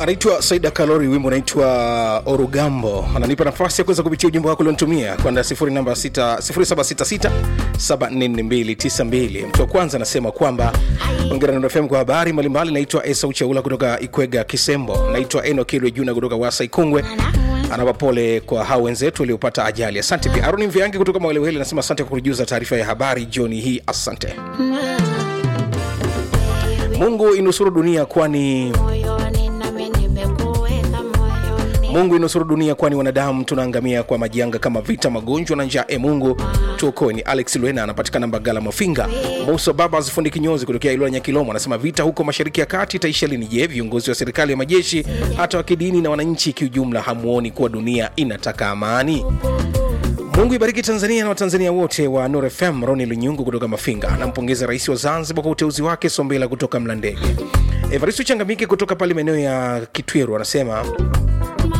anaitwa saida kalori wimbo unaitwa orugambo ananipa nafasi ya kuweza kupitia ujumbe wako ulionitumia kwenda 0766744292 mtu wa kwanza anasema kwamba ongera na fm kwa habari mbalimbali naitwa esau chaula kutoka ikwega kisembo naitwa enokilwe juna kutoka wasa ikongwe anawapa pole kwa hao wenzetu waliopata ajali asante pia aroni mviangi kutoka mawelewele anasema asante kwa kujuza taarifa ya habari jioni hii asante mungu inusuru dunia kwani moyoni nami nimekuweka moyoni mungu inusuru dunia kwani wanadamu tunaangamia kwa majanga kama vita magonjwa na njaa e mungu tuokoe ni alex lwena anapatikana mbagala mafinga musa baba zifundi kinyozi kutokea ilula nyakilomo anasema vita huko mashariki ya kati itaisha lini je viongozi wa serikali ya majeshi hata wa kidini na wananchi kiujumla hamuoni kuwa dunia inataka amani mungu ibariki tanzania na watanzania wote wa nur fm roni lunyungu kutoka mafinga anampongeza rais wa zanzibar kwa uteuzi wake sombela kutoka mlandege evaristo changamike kutoka pale maeneo ya kitweru anasema